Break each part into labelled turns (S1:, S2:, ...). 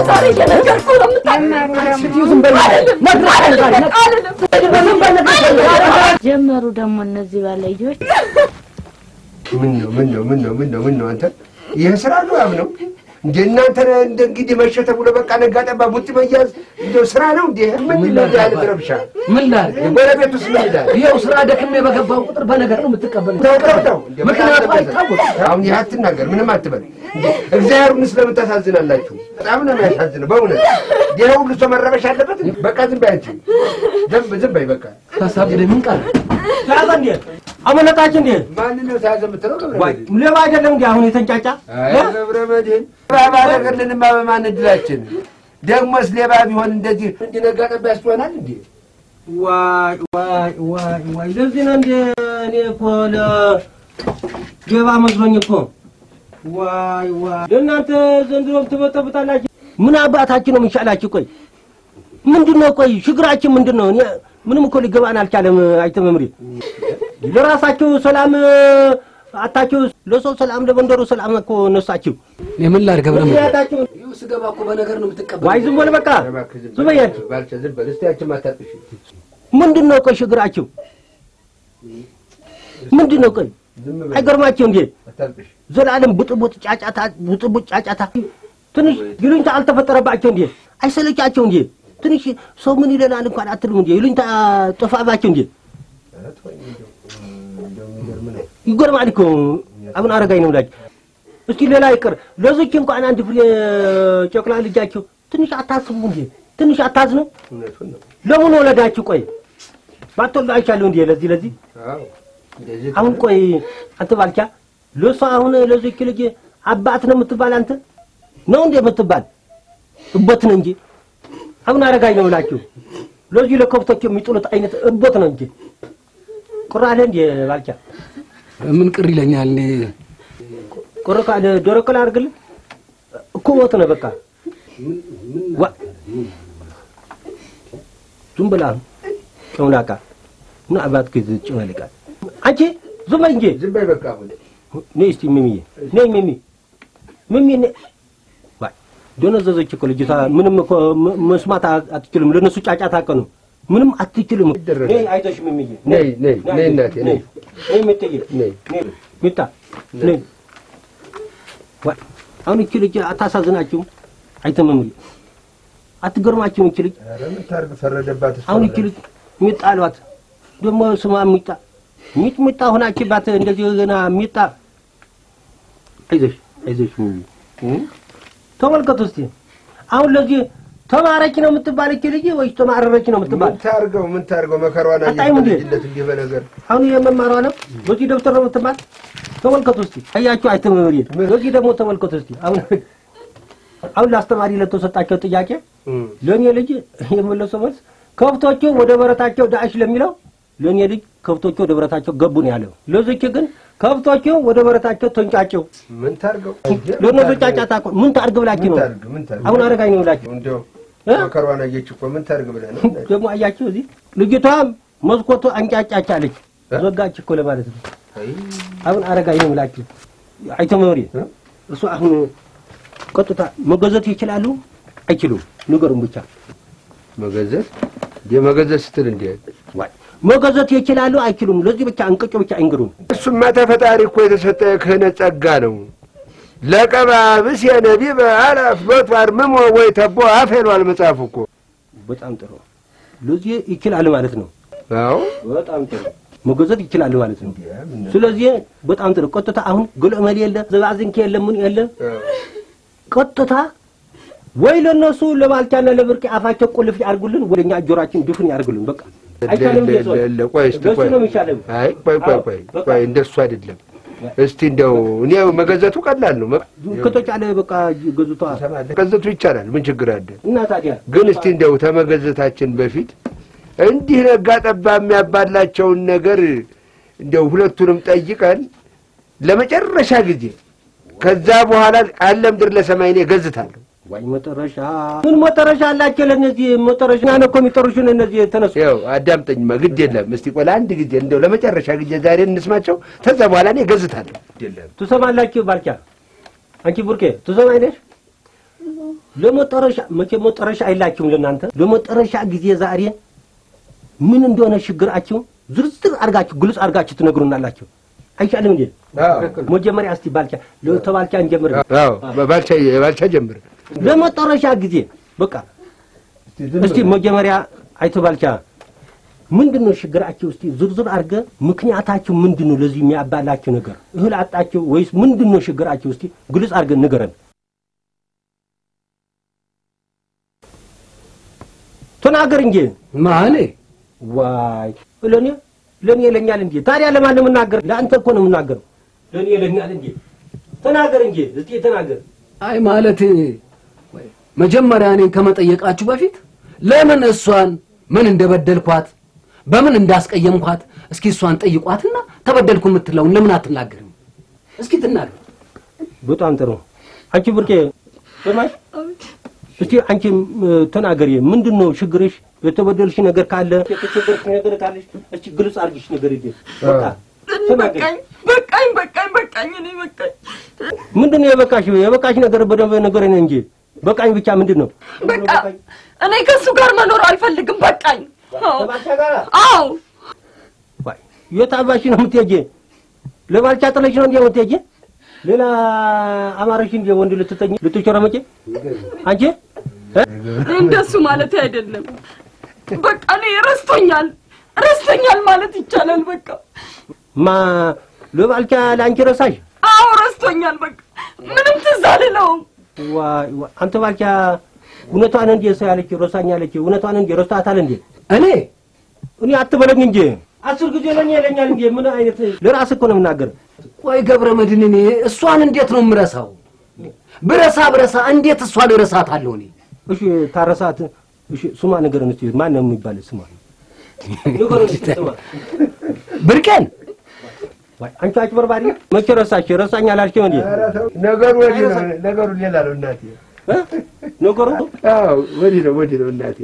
S1: ዛሬ እየነገርኩህ ነው
S2: ጀመሩ ደግሞ እነዚህ ባለየዎች
S3: ምን ነው ምን ነው ምን ነው ምን ነው ምን ነው አንተ ይህ ስራ ነው ያም ነው እንደ እናንተ እንደ እንግዲህ መሸ ተብሎ በቃ ነጋ ጠባ ቡጢ መያዝ እንደው ስራ ነው እንዴ? ምንድን ነው እንዲህ አይነት ረብሻ?
S4: ምን ላድርግ?
S3: የጎረቤት ውስጥ ምን ይላል?
S4: ይኸው ስራ ደክሜ በገባው ቁጥር በነገር ነው የምትቀበለው።
S3: ተው ተው ተው፣
S4: ምክንያቱ አይታወቅም።
S3: አሁን ይህ አትናገር፣ ምንም አትበል። እንዴ እግዚአብሔርን ስለምን ታሳዝናላችሁ? በጣም ነው የሚያሳዝነው በእውነት። ይህ ሁሉ ሰው መረበሽ አለበት? በቃ ዝም በይ አንቺ፣ ዝም ዝም በይ በቃ።
S4: ታሳብደ ምን ቃል
S5: ተያዘ እንዴ? አመለጣች እንዴ?
S3: ማንን ነው ተያዘ የምትለው? ገብረ
S5: ዋይ
S3: መድህን?
S5: ሌባ አይደለም እንዴ? አሁን የተንጫጫ
S3: አይ ገብረ መድህን ባባ ነገርልንማ በማን እድላችን ደግሞስ ሌባ ቢሆን እንደዚህ እንዲነጋ ጠባ ያስሆናል እንዴ?
S5: ዋይ ዋይ ዋይ ዋይ ለዚህ ነው እንደ እኔ እኮ ለሌባ መስሎኝ እኮ ዋይ ዋይ ለእናንተ ዘንድሮም ትበጠብጣላችሁ። ምን አባታችሁ ነው የሚሻላችሁ? ቆይ ምንድን ነው ቆይ ችግራችን ምንድን ነው? እኔ ምንም እኮ ሊገባን አልቻለም። አይተመምሪ ለራሳችሁ ሰላም አታችሁ፣ ለሰው ሰላም፣ ለመንደሩ ሰላም እኮ ነሳችሁ።
S4: የምን ላድርግ ገብረ መድህን?
S5: ምክንያታችሁ
S4: ይኸው ስገባ እኮ በነገር ነው የምትቀበለው።
S5: ዋይ ዝም በል በቃ
S3: እባክህ ዝም
S5: ዝም
S3: በል
S5: በያችሁ።
S3: ባልቻ ዝም በል እስቲ ያችን ማታጥሽ
S5: ምንድን ነው ቆይ ችግራችሁ ምንድን ነው? ቆይ
S3: ዝም በል
S5: አይገርማችሁ እንዴ?
S3: አታልቅሽ።
S5: ዘላለም ብጥብጥ ጫጫታ፣ ብጥብጥ ጫጫታ። ትንሽ ይሉኝታ አልተፈጠረባቸው እንዴ? አይሰለቻቸው እንዴ? ትንሽ ሰው ምን ይለናል እንኳን አትልም እንዴ? ይሉኝታ ጠፋባቸው እንዴ?
S3: ኧረ ተወኝ እንደው እንደው የሚገርም ነው።
S5: ይጎርማል እኮ አሁን አረጋኝ ነው ብላችሁ እስኪ ሌላ ይቅር፣ ለዚች እንኳን አንድ ፍሬ ጨቅላ ልጃችሁ ትንሽ አታስቡ እንዴ? ትንሽ አታዝኑ?
S3: እውነቱን ነው።
S5: ለምን ወለዳችሁ? ቆይ ባትወልዱ አይቻለሁ እንዴ? ለዚህ ለዚህ
S3: አዎ እንደዚህ
S5: አሁን ቆይ አንተ ባልቻ ለሷ አሁን ለዚች ልጅ አባት ነው የምትባል አንተ ነው እንዴ የምትባል እቦት ነው እንጂ አሁን አረጋኝ ነው ብላችሁ ለዚህ ለከብቶች የሚጥሉት አይነት እቦት ነው እንጂ ቁር አለ እንዴ ባልቻ
S4: ምን ቅር ይለኛል? እኔ
S5: ቁር ካለ ዶሮ ቅል አድርግልህ እኮ ሞት ነው በቃ ዋ ዝም ብላ ጨውላቃ ምን አባት ግዝ ጭመልቃል አንቺ ዝም በይ እንጂ
S3: ዝም በይ በቃ አሁን
S5: ነይ እስቲ ሚሚዬ ነይ ሚሚ ሚሚ ነይ ዋይ ደነዘዘች እኮ ልጅቷ ምንም እኮ ም- መስማት አ- አትችልም ለነሱ ጫጫታ አቀ ነው ምንም አትችልም
S3: ይደረጋል።
S5: ነይ አይዞሽ ሚሚዬ
S3: ነይ ነይ ነይ እናቴ ነይ
S5: ነይ ምትዬ
S3: ነይ
S5: ነይ ሚጣ ነይ ዋይ አሁን እቺ ልጅ አታሳዝናችሁም አይተመምሪ አትገርማችሁም እቺ ልጅ
S3: ኧረ ምን ታርግ ፈረደባት እሷ
S5: አሁን እቺ ልጅ ሚጣ አሏት ደግሞ ስሟ ሚጣ ሚጥ ሚጣ ሆናችባት እንደዚህ ገና ሚጣ አይዞሽ አይዞሽ ሚሚ እ? ተመልከቱ እስቲ አሁን ለዚህ ተማረች ነው የምትባል እቺ ልጅ ወይስ ተማረረች ነው የምትባል?
S3: ምን ታርገው ምን ታርገው መከሯን አየህ
S5: አጣይም እንዴ?
S3: በልጅነት እንዲህ በነገር
S5: አሁን የመማሯ ነው በዚህ ደብተር ነው የምትባል? ተመልከቱ እስቲ አያችሁ አይተመሪ በዚህ ደግሞ ተመልከቱ እስቲ አሁን አሁን ለአስተማሪ ለተሰጣቸው ጥያቄ
S3: እም።
S5: ለእኔ ልጅ የመለሰው መልስ ከብቶቹ ወደ በረታቸው ዳእሽ ለሚለው ለእኔ ልጅ ከብቶቹ ወደ በረታቸው ገቡ ነው ያለው። ለዚች ግን ከብቶቹ ወደ በረታቸው ተንጫቸው።
S3: ምን ታርገው
S5: ለእነሱ ጫጫታ እኮ ምን ታርግ ብላችሁ
S3: ምን
S5: ነው
S3: ታርግ ምን ታርግ
S5: አሁን አረጋኝ ነው ብላችሁ
S3: እንደው
S5: እ?
S3: መከሯን አየች እኮ ምን ታርግ ብለህ ነው
S5: ደግሞ አያችሁ እዚህ ልጅቷ መስኮቱ አንጫጫች አለች
S3: እ?
S5: ዘጋች እኮ ለማለት ነው።
S3: አይ
S5: አሁን አረጋኝ ነው ብላችሁ አይተመሪ
S3: እ?
S5: እሱ አሁን ቀጥታ መገዘት ይችላሉ አይችሉም? ንገሩን ብቻ
S3: መገዘት የመገዘት ስትል እንዴ
S5: ዋይ መገዘት ይችላሉ አይችሉም? ለዚህ ብቻ እንቅጭ ብቻ አይንገሩን።
S3: እሱማ ተፈጣሪ እኮ የተሰጠ ክህነት ጸጋ ነው። ለቀባብስ የነቢበ አላፍ ሎቱ አርምሞ ወይ ተቦ አፍ ሄሏል መጽሐፉ እኮ።
S5: በጣም ጥሩ። ለዚህ ይችላል ማለት ነው።
S3: አዎ
S5: በጣም ጥሩ መገዘት ይችላል ማለት ነው። ስለዚህ በጣም ጥሩ። ቀጥታ አሁን ግልዕመል የለ ዘባዝንኬ የለ ምን የለ ቀጥታ ወይ ለነሱ ለባልቻና ለብርቅ አፋቸው ቁልፍ ያርጉልን፣ ወደኛ ጆሮአችን ድፍን ያርጉልን። በቃ አይቻልም ብዬ ሰው
S3: ለ- ለ- ቆይ እስቲ
S5: በሱ
S3: ቆይ
S5: ነው የሚሻለው።
S3: አይ ቆይ ቆይ
S5: አዎ፣
S3: ቆይ
S5: በቃ።
S3: ቆይ እንደሱ አይደለም። እስቲ እንደው እኔ መገዘቱ ቀላል ነው። መ-
S5: ከተቻለ በቃ ገዝቷ
S3: መገዘቱ ይቻላል። ምን ችግር አለ?
S5: እና ታዲያ
S3: ግን እስቲ እንደው ተመገዘታችን በፊት እንዲህ ነጋ ጠባ የሚያባላቸውን ነገር እንደው ሁለቱንም ጠይቀን ለመጨረሻ ጊዜ ከዛ በኋላ ቃል ለምድር ለሰማይ እኔ ገዝታለሁ።
S5: ዋይ መጨረሻ ምን መጨረሻ አላቸው? ለእነዚህ መጨረሻ ነው እኮ የሚጠሩሽን እነዚህ ተነሱ
S3: ያው አዳምጠኝማ፣ ግድ የለም እስቲ ቆይ ለአንድ ጊዜ እንደው ለመጨረሻ ጊዜ ዛሬ እንስማቸው። ከዛ በኋላ እኔ ገዝታለሁ። ግድ የለም
S5: ትሰማላችሁ? ባልቻ አንቺ ቡርኬ ትሰማኝ ነሽ? ለመጨረሻ መቼ መጨረሻ አይላችሁም ለእናንተ ለመጨረሻ ጊዜ ዛሬ ምን እንደሆነ ችግራችሁ ዝርዝር አድርጋችሁ ግልጽ አድርጋችሁ ትነግሩናላችሁ። አይሻልም እንዴ? መጀመሪያ እስቲ ባልቻ ተባልቻ እንጀምር።
S3: አዎ ባልቻ ባልቻ ጀምር።
S5: ለመጨረሻ ጊዜ በቃ እስቲ መጀመሪያ አይቶ ባልቻ ምንድን ነው ችግራችሁ? እስቲ ዝርዝር አድርገ ምክንያታችሁ ምንድን ነው? ለዚህ የሚያባላችሁ ነገር እህል አጣችሁ ወይስ ምንድን ነው ችግራችሁ? እስቲ ግልጽ አድርገን ንገረን። ተናገር እንጂ
S4: ማኔ
S5: ዋይ ለኔ ለኔ ይለኛል እንጂ ታዲያ ለማን ነው የምናገር? ለአንተ እኮ ነው የምናገረው። ለኔ ይለኛል እንጂ ተናገር እንጂ እስቲ ተናገር።
S4: አይ ማለት መጀመሪያ እኔን ከመጠየቃችሁ በፊት ለምን እሷን ምን እንደበደልኳት በምን እንዳስቀየምኳት እስኪ እሷን ጠይቋትና ተበደልኩ የምትለውን ለምን አትናገርም? እስኪ ትናገር።
S5: በጣም ጥሩ። አንቺ ብርቄ ሰማሽ? እስቲ አንቺ ተናገሪ። ምንድን ነው ችግርሽ? የተበደልሽ ነገር ካለ የተቸገርሽ ነገር ካለሽ እስቲ ግልጽ አድርጊሽ ነገር ይዴ በቃ ተናገሪ።
S1: በቃኝ በቃኝ በቃኝ በቃኝ እኔ በቃኝ
S5: ምንድን ነው የበቃሽ? የበቃሽ ነገር በደንብ ንገረኝ እንጂ በቃኝ ብቻ ምንድን ነው?
S1: በቃ እኔ ከእሱ ጋር መኖር አልፈልግም በቃኝ አዎ
S5: ከባልቻ ጋር
S1: አዎ
S5: ዋይ የት አባሽ ነው የምትሄጂ? ለባልቻ ጥለሽ ነው እንዴ የምትሄጂ? ሌላ አማረሽ እንዴ ወንድ ልትተኝ ልትቸረመጪ አንቺ እ?
S1: እንደሱ ማለት አይደለም በቃ እኔ ረስቶኛል ረስቶኛል ማለት ይቻላል በቃ
S5: ማ ለባልቻ ለአንቺ ረሳሽ?
S1: አዎ ረስቶኛል በቃ ምንም ትዝ አልለውም
S5: ዋይ ዋይ አንተ ባልቻ እውነቷን እንዴ ሰው ያለች ረሳኛለች። እውነቷን እንዴ ረስታታል እንዴ?
S4: እኔ
S5: እኔ አትበለኝ እንጂ አስር ጊዜ ለኔ ይለኛል እንዴ? ምን አይነት ለራስህ እኮ ነው የምናገር።
S4: ቆይ ገብረ መድህን እኔ እሷን እንዴት ነው የምረሳው? ብረሳ ብረሳ እንዴት እሷን እረሳታለሁ እኔ?
S5: እሺ ታረሳት። እሺ ስማ ንገረን እስኪ ማን ነው የሚባል ስማ ንገረን እስኪ ስማ።
S4: ብርቄን
S5: ዋይ አንቺ አጭበርባሪ መቼ ረሳሽ? ረሳኝ አላልሽም እንዴ?
S3: ነገሩ ወዲህ ነው። ነገሩ ሌላ ነው እናቴ።
S5: እ? ነገሩ
S3: አዎ ወዲህ ነው ወዲህ ነው እናቴ።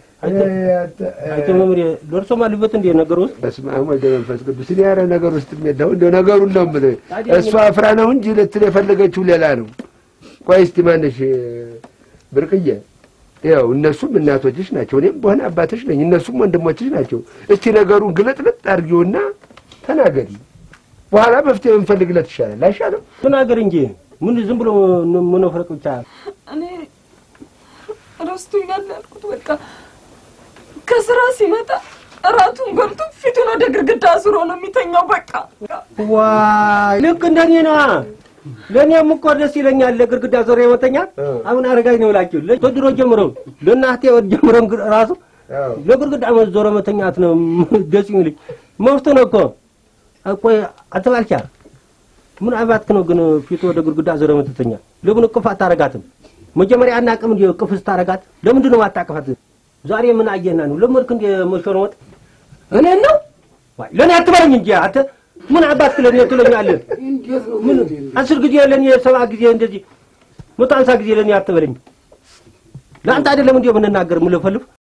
S5: አንተ መምሬ ደርሶ ማልበት እንዴ ነገሩ ውስጥ
S3: በስመ አብ ወወልድ ወመንፈስ ቅዱስ። እኔ ኧረ ነገር ውስጥ የለው እንደው ነገሩን ነው የምልህ። እሷ አፍራ ነው እንጂ ልትል የፈለገችው ሌላ ነው። ቆይ እስቲ ማነሽ ብርቅዬ፣ ያው እነሱም እናቶችሽ ናቸው፣ እኔም በሆነ አባትሽ ነኝ፣ እነሱም ወንድሞችሽ ናቸው። እስቲ ነገሩን ግለጥለጥ አድርጊውና ተናገሪ። በኋላ መፍትሄ ብንፈልግለት ይሻላል አይሻልም?
S5: ተናገር እንጂ ምን ዝም ብሎ መነፍረቅ ብቻ
S1: እኔ ረስቶኛል ያልኩት በቃ ከስራ ሲመጣ እራቱን በልቶ ፊቱን ወደ ግድግዳ አዙሮ ነው የሚተኛው በቃ
S5: ዋይ ልክ እንደኔ ነዋ። ለእኔም እኮ ደስ ይለኛል ለግድግዳ ዞሮ የመተኛት። አሁን አረጋኝ ነው እላችሁ ከድሮ ጀምሮ ለእናቴ ወድ ጀምሮ ራሱ ለግድግዳ ዞሮ መተኛት ነው ደስ የሚልኝ። መብት ነው እኮ ቆይ አትባልቻ ምን አባትክ ነው ግን ፊቱ ወደ ግድግዳ ዞሮ የምትተኛ? ለምን እቅፍ አታረጋትም? መጀመሪያ አናቅም እንዲ እቅፍ ስታረጋት ለምንድን ነው ማታቀፋት? ዛሬ ምን አየህና ነው ለመድክ እንዲ መሾርወጥ
S4: እኔን ነው
S5: ዋይ ለእኔ አትበለኝ እንጂ አንተ ምን አባትክ ለእኔ ትለኛለህ? ምን አስር ጊዜ ለእኔ ሰባ ጊዜ እንደዚህ መቶ ሃምሳ ጊዜ ለእኔ አትበለኝ። ለአንተ አይደለም እንዲ የምንናገር የምንፈልፍ